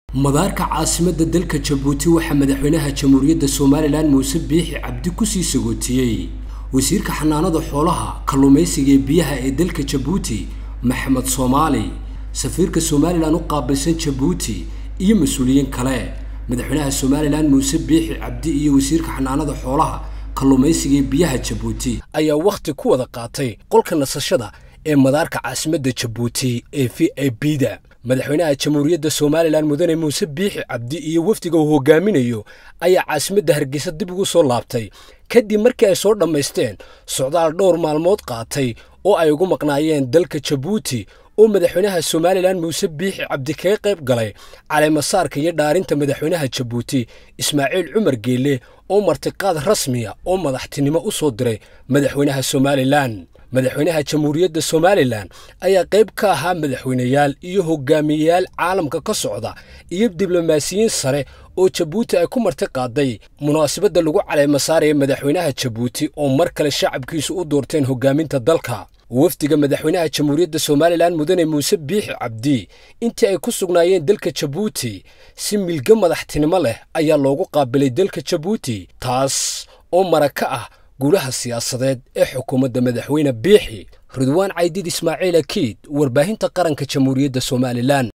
madaarka caasimadda dalka jabuuti waxaa madaxweynaha jamhuuriyadda somalilan muuse biixi cabdi kusii sagootiyey wasiirka xanaanada xoolaha kalluumaysiga ee biyaha ee dalka jabuuti maxamed soomaali safiirka somalilan u qaabilsan jabuuti iyo mas-uuliyiin kale madaxweynaha somalilan muuse biixi cabdi iyo wasiirka xanaanada xoolaha kalluumaysiga ee biyaha jabuuti ayaa wakhti ku wada qaatay qolka nasashada ee madaarka caasimadda jabuuti ee v a b da madaxweynaha jamhuuriyadda somalilan mudane muuse biixi cabdi iyo wafdiga uu hogaaminayo ayaa caasimadda hargeysa dib ugu soo laabtay kadib markii ay soo dhammaysteen socdaal dhowr maalmood qaatay oo ay ugu maqnaayeen dalka jabuuti oo madaxweynaha somalilan muuse biixi cabdi kaga qayb galay caleemasaarka iyo dhaarinta madaxweynaha jabuuti ismaaciil cumar geelle oo martiqaad rasmiya oo madaxtinimo u soo diray madaxweynaha somalilan madaxweynaha jamhuuriyadda somalilan ayaa qayb ka ahaa madaxweyneyaal iyo hogaamiyeyaal caalamka ka socda iyo diblomaasiyiin sare oo jabuuti ay ku marti qaaday munaasabadda lagu caleema saaraya madaxweynaha jabuuti oo mar kale shacabkiisu u doorteen hogaaminta dalka wafdiga madaxweynaha jamhuuriyadda somalilan mudane muuse biixi cabdi intii ay ku sugnaayeen dalka jabuuti si milge madaxtinimo leh ayaa loogu qaabilay dalka jabuuti taas oo maraka ah guulaha siyaasadeed ee xukuumadda madaxweyne biixi ridwaan caydid ismaaciil akiid warbaahinta qaranka jamhuuriyadda somalilan